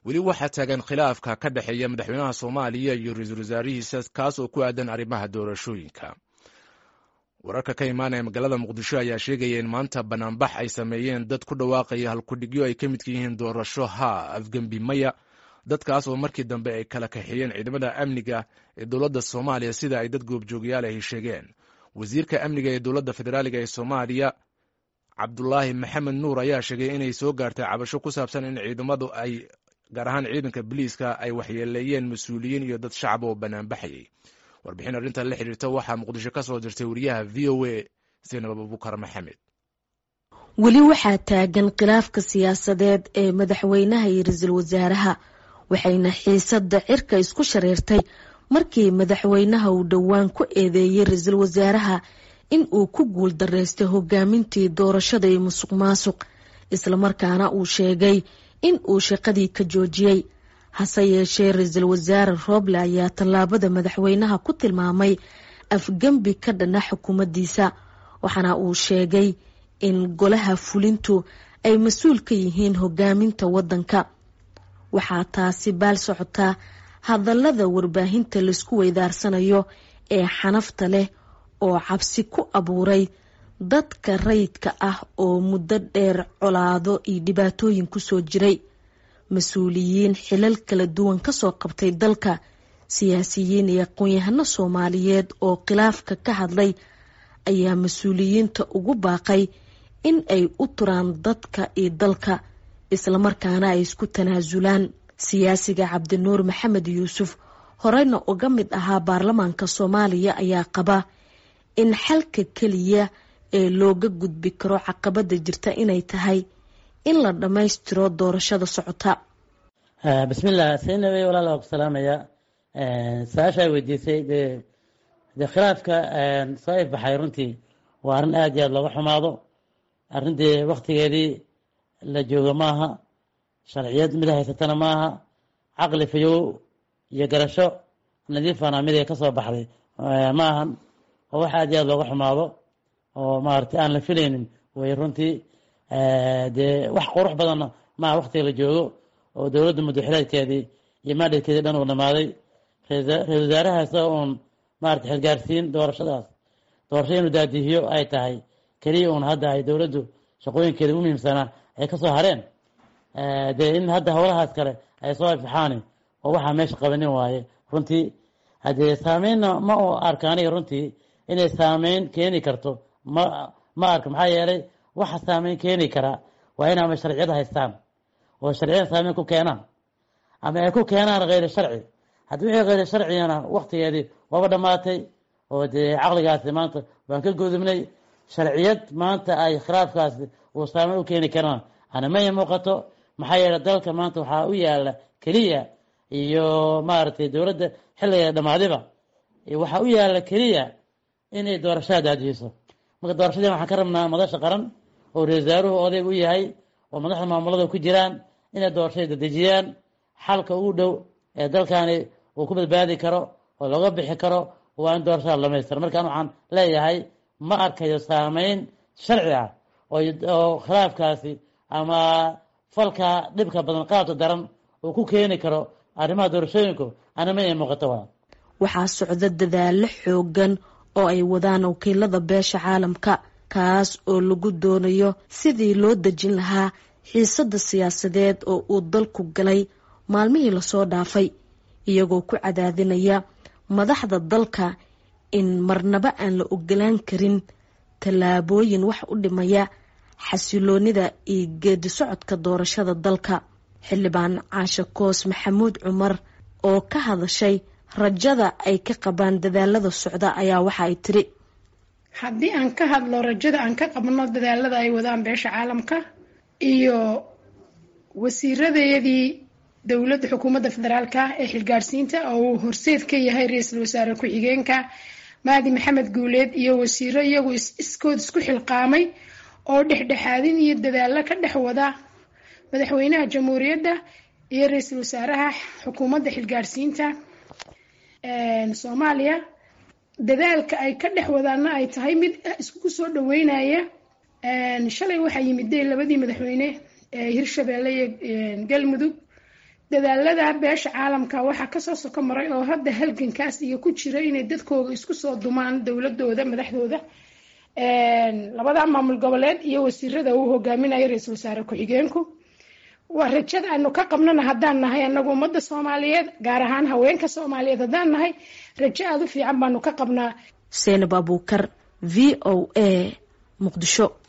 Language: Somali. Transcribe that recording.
weli waxaa taagan khilaafka ka dhexeeya madaxweynaha soomaaliya iyo ra-iisul wasaarihiisa kaas oo ku aadan arrimaha doorashooyinka wararka ka imaanaya magaalada muqdisho ayaa sheegaya in maanta banaanbax ay sameeyeen dad ku dhawaaqaya halkudhigyo ay ka midka yihiin doorasho haa afgembi maya dadkaas oo markii dambe ay kala kaxeeyeen ciidamada amniga ee dowladda soomaaliya sida ay dad goobjoogyaal ahi sheegeen wasiirka amniga ee dowladda federaaliga ee soomaaliya cabdulaahi maxamed nuur ayaa sheegay inay soo gaartay cabasho ku saabsan in ciidamadu ay gaar ahaan ciidanka biliiska ay waxyeeleeyeen mas-uuliyiin iyo dad shacab oo banaanbaxayay warbixin arrintan la xiriirta waxaa muqdisho ka soo dirtay wariyaha v o a zaynab abubukar maxamed weli waxaa taagan khilaafka siyaasadeed ee madaxweynaha iyo ra-iisul wasaaraha waxayna xiisadda cirka isku shareertay markii madaxweynaha uu dhowaan ku eedeeyey ra-iisul wasaaraha in uu ku guul dareystay hogaamintii doorashada iyo musuq maasuq islamarkaana uu sheegay in uu shaqadii ka joojiyey hase yeeshee ra-iisul wasaare rooble ayaa tallaabada madaxweynaha ku tilmaamay afgembi ka dhana xukuumaddiisa waxaana uu sheegay in golaha fulintu ay mas-uul ka yihiin hogaaminta waddanka waxaa taasi baal socotaa hadallada warbaahinta laisku weydaarsanayo ee xanafta leh oo cabsi ku abuuray dadka rayidka ah oo muddo dheer colaado iyo dhibaatooyin kusoo jiray mas-uuliyiin xilal kala duwan kasoo qabtay dalka siyaasiyiin iyo aqoon-yahano soomaaliyeed oo khilaafka ka hadlay ayaa mas-uuliyiinta ugu baaqay in ay u turaan dadka iyo dalka islamarkaana ay isku tanaasulaan siyaasiga cabdinuur maxamed yuusuf horeyna uga mid ahaa baarlamaanka soomaaliya ayaa qaba in xalka keliya ee looga gudbi karo caqabada jirta inay tahay in la dhammaystiro doorashada socota bismillah saynabe walaal waa ku salaamaya su-aasha ay weydiisay dee dee khilaafka soo ifbaxay runtii waa arrin aada iyo aada looga xumaado arrin dee waktigeedii la joogo maaha sharciyad mid haysatana maaha caqli fayow iyo garasho nadiifana mid ay ka soo baxday ma ahan oo wax aada iyo aada looga xumaado oo maaragtay aan la filaynin way runtii dee wax qurux badanna maaha waktiga la joogo oo dowladda muddaxileedkeedii iyo maadhadkeedii dhan uu dhamaaday ra-isul wasaaraha isaga uun maarata xilgaarsiin doorashadaas doorasho inuu daadihiyo ay tahay keliya uun hadda ay dowladdu shaqooyinkeeda u muhiimsanaa ay kasoo hareen dee in hadda howlahaas kale ay soo ifixaani oo waxaa meesha qabanin waaye runtii haddee saameynna ma u arka aniga runtii inay saameyn keeni karto ma ma arka maxaa yeelay waxa saameyn keeni karaa waa in ama sharciyada haystaan oo sharciyada saameyn ku keenaan ama ay ku keenaan kheyri sharci haddii wixii kheyri sharcigana waktigeedii waaba dhammaatay oo dee caqligaasi maanta waan ka gudubnay sharciyad maanta ay khilaafkaasi uu saameyn u keeni karaan ana maya muuqato maxaa yeelay dalka maanta waxaa u yaala keliya iyo maaragtay dowladda xilliga dhammaadiba waxaa u yaala keliya inay doorashada daadihiso marka doorashadii waxaan ka rabnaa madasha qaran oo ra-isul wasaaruhu odayg u yahay oo madaxda maamulada ku jiraan inay doorashada dadejiyaan xalka ugu dhow ee dalkani uu ku badbaadi karo oo looga bixi karo waa in doorashada dhamaystira markaan waxaan leeyahay ma arkayo saameyn sharci ah oo khilaafkaasi ama falka dhibka badan qaabta daran uu ku keeni karo arrimaha doorashooyinku anima ay muuqato waa waxaa socda dadaalo xoogan oo ay wadaan wakiilada beesha caalamka kaas oo lagu doonayo sidii loo dejin lahaa xiisada siyaasadeed oo uu dalku galay maalmihii lasoo dhaafay iyagoo ku cadaadinaya madaxda dalka in marnaba aan la ogolaan karin tallaabooyin wax u dhimaya xasiloonida iyo geedi socodka doorashada dalka xildhibaan caashe koos maxamuud cumar oo ka hadashay rajada ay ka qabaan dadaalada socda ayaa waxa ay tiri haddii aan ka hadlo rajada aan ka qabno dadaalada ay wadaan beesha caalamka iyo wasiiradayadii dowladda xukuumadda federaalka ee xilgaarsiinta oo uu horseed ka yahay ra-iisul wasaare ku-xigeenka maadi maxamed guuleed iyo wasiiro iyagu iskood isku xilqaamay oo dhexdhexaadin iyo dadaalo ka dhex wada madaxweynaha jamhuuriyadda iyo ra-iisul wasaaraha xukuumadda xilgaarsiinta soomaaliya dadaalka ay ka dhex wadaana ay tahay mid isku soo dhaweynaya shalay waxaa yimid de labadii madaxweyne ee hirshabeelle iyo galmudug dadaalada beesha caalamka waxaa kasoo soko maray oo hadda halgankaas iyo ku jira inay dadkooda isku soo dumaan dowladooda madaxdooda labada maamul goboleed iyo wasiirada uu hogaaminayo ra-iisul wasaare ku-xigeenku waa rajada aanu ka qabnana haddaan nahay anagu ummadda soomaaliyeed gaar ahaan haweenka soomaaliyeed haddaan nahay rajo aada u fiican baanu ka qabnaa seenab abuukar v o a muqdisho